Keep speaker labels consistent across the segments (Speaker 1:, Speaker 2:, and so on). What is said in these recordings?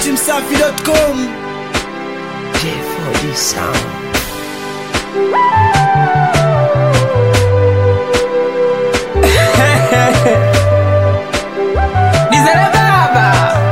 Speaker 1: datimsafi.com
Speaker 2: J4D Sound.
Speaker 3: Nizere baba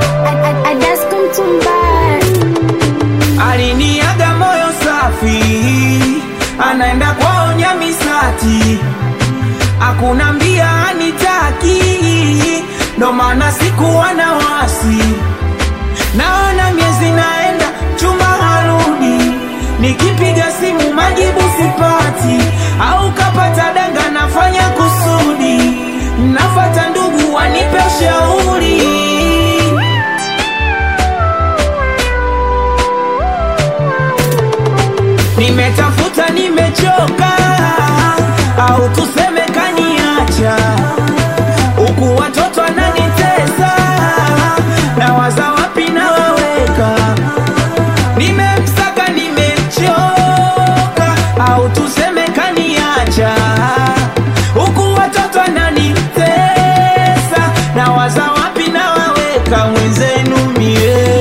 Speaker 3: aliniaga moyo safi, anaenda kwao Nyamisati, hakuna mbia anitaki, ndo maana sikuwa na wasi. Naona miezi naenda, chumba harudi, nikipiga simu majibu sipati, au kapata danga, nafanya kusudi, nafata ndugu wanipe ushauri. Nimetafuta, nimechoka, au tuseme kaniacha, huku watoto ananitesa, na waza wapi na waweka. Nimemsaka, nimechoka, au tuseme kaniacha, huku watoto ananitesa, na waza wapi na waweka mwenzenu mie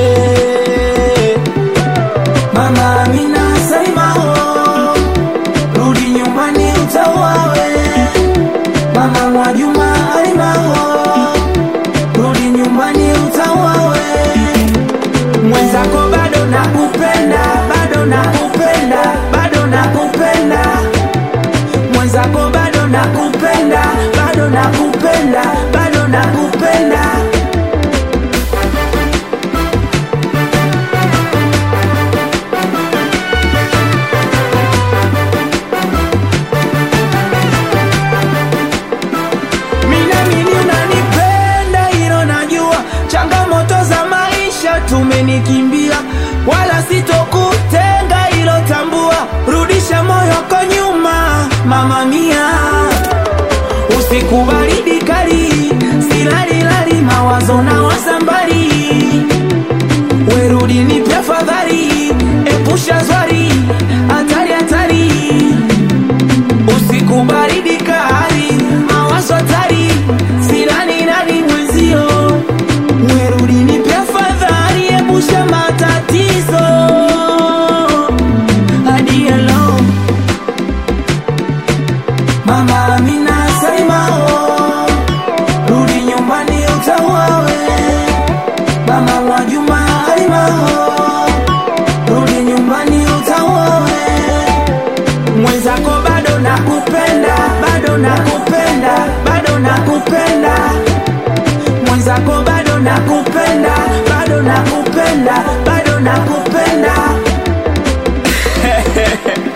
Speaker 3: Mama Amina Salima ho, rudi nyumbani utawawe. Mama Mwajuma Halima ho, rudi nyumbani utawawe. Mwenzako bado nakupenda, bado nakupenda, bado nakupenda. Mwenzako bado nakupenda, bado nakupenda, bado nakupenda. Minamini unanipenda hilo najua, changamoto za maisha tumenikimbia, wala sitokutenga hilo tambua, rudisha moyo kwa nyuma, mama mia, usiku baridi kali, silalilali, mawazo na wasambari, werudi nipe fadhali, epusha zwari, hatari hatari usiku baridi kali, mawazo hatari, silani nani mwenzio, werudi nipe afadhali, epusha matatizo hadi hello Mama Amina Salima ho, rudi nyumbani utawawe. Mama Mwajuma Halima ho, rudi nyumbani utawawe mwenzako bado nakupenda, bado nakupenda, bado nakupenda. Mwenzako bado nakupenda, bado nakupenda, bado nakupenda.